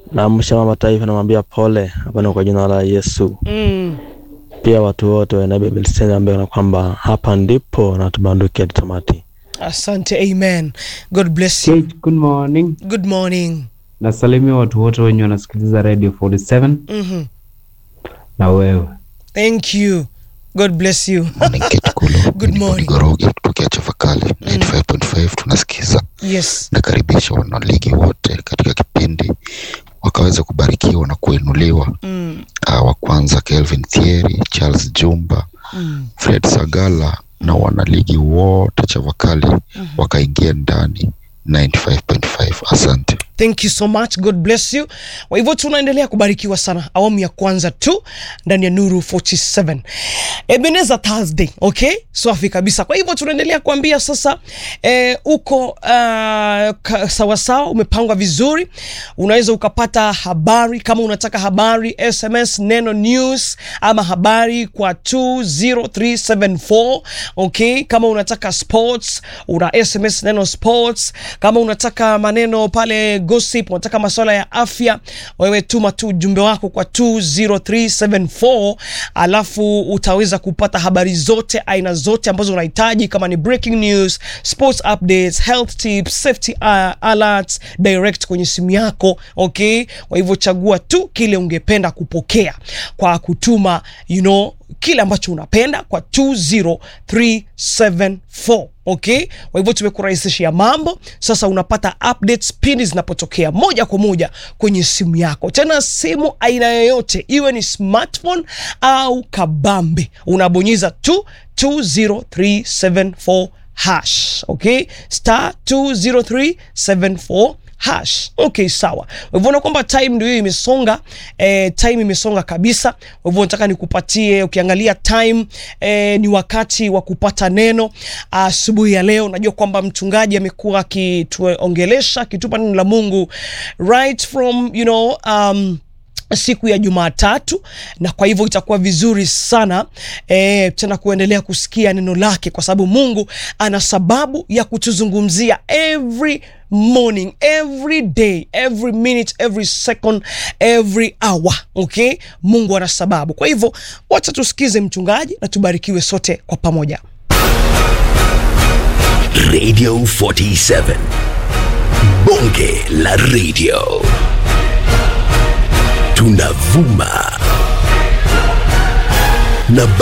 naamsha mama taifa, namwambia pole, hapa ni kwa jina la Yesu. Mm. Pia watu wote wa Nairobi Bible Center ambao na kwamba hapa ndipo na tubanduke hadi tamati. Asante, amen. God bless you. Kate, good morning. Good morning. Nasalimia watu wote wenye wanasikiliza Radio 47 Mhm. na wewe. Thank you. God bless you. Morning Kate Kulo. Good Ni morning. Gorogi kutokea Chavakali 95.5 tunasikiza. Yes. Nakaribisha wanaligi wote katika kipindi wakaweza kubarikiwa na kuinuliwa. Mm. Uh, wa kwanza Kelvin Thieri, Charles Jumba, Mm. Fred Sagala na wanaligi wote Chavakali wakaingia ndani 95.5. Asante. Thank you so much. God bless you. Kwa hivyo tunaendelea kubarikiwa sana awamu ya kwanza tu ndani ya Nuru 47. Ebeneza Thursday, okay? Safi kabisa. Kwa hivyo tunaendelea kuambia sasa eh, uko uh, ka- sawasawa, umepangwa vizuri. Unaweza ukapata habari kama unataka habari SMS neno news ama habari kwa 20374 okay? Kama unataka sports una SMS neno sports. Kama unataka maneno pale gossip, unataka masuala ya afya, wewe tuma tu ujumbe wako kwa 20374 alafu utaweza kupata habari zote aina zote ambazo unahitaji kama ni breaking news, sports updates, health tips, safety uh, alerts direct kwenye simu yako okay. Kwa hivyo chagua tu kile ungependa kupokea kwa kutuma you know, kile ambacho unapenda kwa 20374 okay. Kwa hivyo tumekurahisishia mambo sasa, unapata updates pindi zinapotokea moja kwa moja kwenye simu yako, tena simu aina yoyote, iwe ni smartphone au kabambe, unabonyeza tu 20374 hash okay, star 20374 hash okay, sawa. Kwa hivyo kwamba time ndio hiyo imesonga, eh, time imesonga kabisa. Kwa hivyo nataka nikupatie, ukiangalia time eh, ni wakati wa kupata neno asubuhi ya leo. Najua kwamba mchungaji amekuwa akituongelesha akitupa neno la Mungu right from you know um, siku ya Jumatatu, na kwa hivyo itakuwa vizuri sana e, tena kuendelea kusikia neno lake, kwa sababu Mungu ana sababu ya kutuzungumzia every morning every day every minute every second every hour okay. Mungu ana sababu, kwa hivyo wacha tusikize mchungaji na tubarikiwe sote kwa pamoja. Radio 47 Bonge la Radio tunavuma na